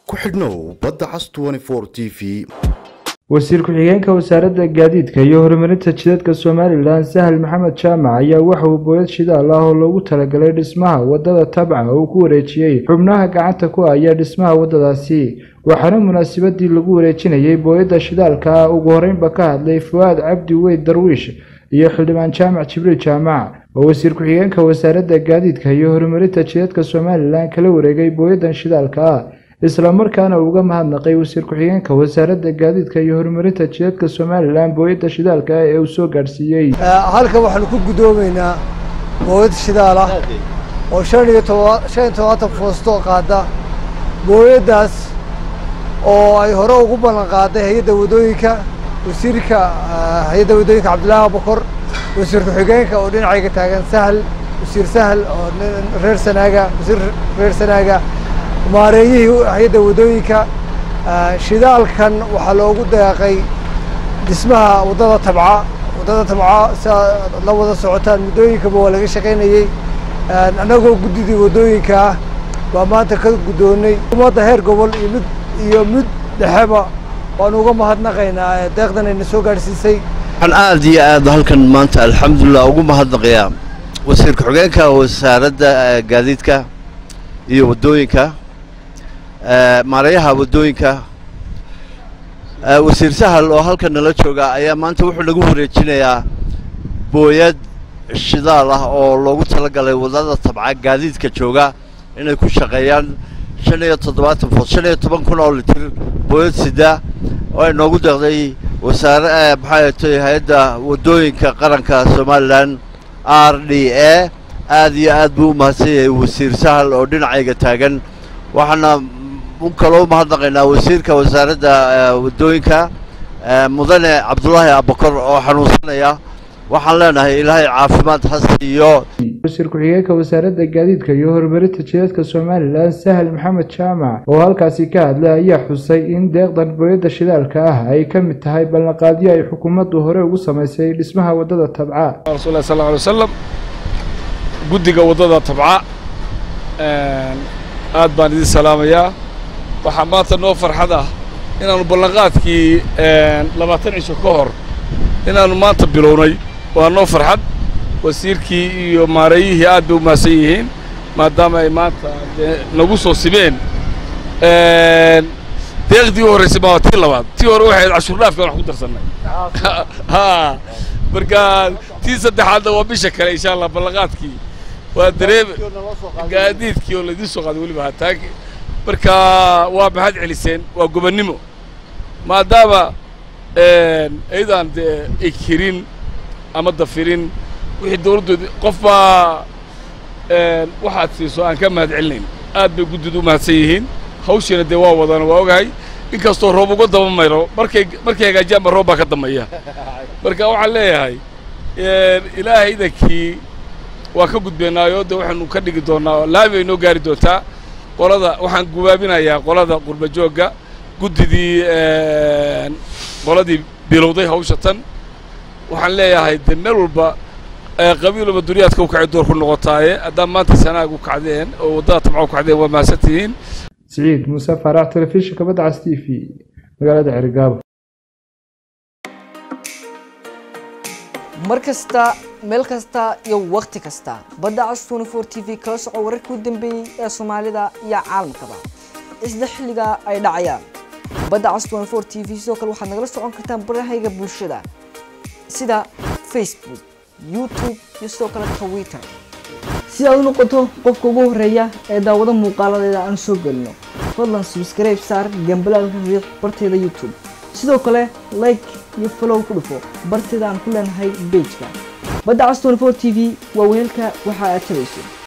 ku xidhnow badda cas t v wasiir ku-xigeenka wasaaradda gaadiidka iyo horumarinta jidadka somalilan sahal maxamed jaamac ayaa waxa uu booyad shidaal ah oo loogu talagalay dhismaha wadada tabca uu ku wareejiyey xubnaha gacanta ku haya dhismaha wadadaasi waxaana munaasabadii lagu wareejinayay booyadda shidaalka ah ugu horeynba ka hadlay fu'aad cabdi weyd darwiish iyo xildhibaan jaamac jibriil jaamac oo wasiir ku-xigeenka wasaaradda gaadiidka iyo horumarinta jidadka somalilan kala wareegay booyaddan shidaalka ah isla markaana uga mahadnaqay wasiir ku-xigeenka wasaaradda gaadiidka iyo horumarinta jidadka somalilan booyadda shidaalka ah ee uu soo gaadhsiiyey halkan waxaanu ku guddoomaynaa booyad shidaal ah oo shan iyo toba shan iyo todobaatan foosto qaada booyaddaas oo ay hore ugu ballan qaaday hay-adda waddooyinka wasiirka hay-adda waddooyinka cabdillaahi abukor wasiir ku-xigeenka oo dhinacayga taagan sahal wasiir sahal oo reer sanaaga wasiir reer sanaaga maareeyihii hay-adda waddooyinka shidaalkan waxaa loogu deeqay dhismaha waddada tabca waddada tabca siaa la wada socotaan muddooyinkaba waa laga shaqaynayey annagoo guddidii waddooyinka ah baa maanta ka guddoonnay ummadda heer gobol iyo mid iyo mid dhexeba waanu uga mahadnaqaynaa deeqdan ayna soo gaadhsiisay waxaan aad iyo aad halkan maanta alxamdulilah ugu mahadnaqayaa wasiir ku-xigeenka wasaaradda gaadiidka iyo waddooyinka maareeyaha waddooyinka wasiir sahal oo halkan nala jooga ayaa maanta wuxuu nagu wareejinayaa booyad shidaal ah oo loogu talagalay waddada tabca gaadiidka jooga inay ku shaqeeyaan shan iyo toddobaatan food shan iyo toban kun oo litir booyad sida oo ay noogu deeqday wasaare maxaa tay hay-adda waddooyinka qaranka somalilan r d a aad iyo aad buu u mahadsan yahay wasiir sahal oo dhinacayga taagan waxaana u kaloo umahadnaqaynaa wasiirka wasaaradda waddooyinka mudane cabdulaahi abakor oo xanuunsanaya waxaan leenahay ilaahay caafimaad ha siiyo wasiir ku-xigeenka wasaaradda gaadiidka iyo horumarinta jidadka somalilan sahal maxamed jaamac oo halkaasi ka hadlay ayaa xusay in deeqdan booyadda shidaalka ah ay ka mid tahay ballanqaadyo ay xukuumaddu hore ugu samaysay dhismaha waddada tabca rasulilah sal alay wasalam guddiga waddada tabca aad baan idin salaamayaa waxaa maanta noo farxad ah inaannu ballanqaadkii labaatan cisho ka hor inaannu maanta bilownay waa noo farxad wasiirkii iyo maareeyihii aad bay u mahadsan yihiin maadaama ay maanta dee nagu soo simeen deeqdii u horraysay maa tii labaad tii hore waxay ahayd cashuurdhaafkan wax ku darsannay ha marka tii saddexaadna waa bisha kale insha allah ballanqaadkii waa dareeme gaadiidkii oo laydiin soo qaaday weliba hataag marka waa mahad celiseen waa gobannimo maadaama ayadaan dee ekirin ama dafirin wixii dawladdoodi qof baa waxaad siiso aan ka mahad celinayn aad bay guddidu u mahadsan yihiin hawshiina dee waa wadana waa ogahay inkastoo roob uga daba mayro markay markay hagaajiyaanba roob baa ka dambeeya marka waxaan leeyahay ilaahay idankii waa ka gudbeennaayo de waxaanu ka dhigi doonnaa laami ay noo gaari doontaa qolada waxaan gubaabinayaa qolada qurba joogga guddidii qoladii bilowday hawsha tan waxaan leeyahay de meel walba qabiil walba duniyaadka u kacay door ku noqotaaye haddaan maanta sanaag u kacdeen oo waddada tabca u kacdeen waa mahadsan tihiin siciid muuse faarax telefishinka badcas t v magaalada cergaabo mar kasta meel kasta iyo wakhti kasta badda cas twenty four t v kala soco wararkii u dambeeyey ee soomaalida iyo caalamkaba isla xilliga ay dhacayaan badda cas twenty four t v sidoo kale waxaad nagala socon kartaan barahayga bulshada sida facebook youtube iyo sidoo kale twitter si aad u noqoto qofka ugu horreeya ee daawado muuqaaladeeda aan soo gelino fadlan subscribe saar gambalaalka riix barteeda youtube sidoo kale like iyo follow ku dhufo barteeda aan ku leenahay bejka badda cas twenty four t v waa weelka waxa aad tabayso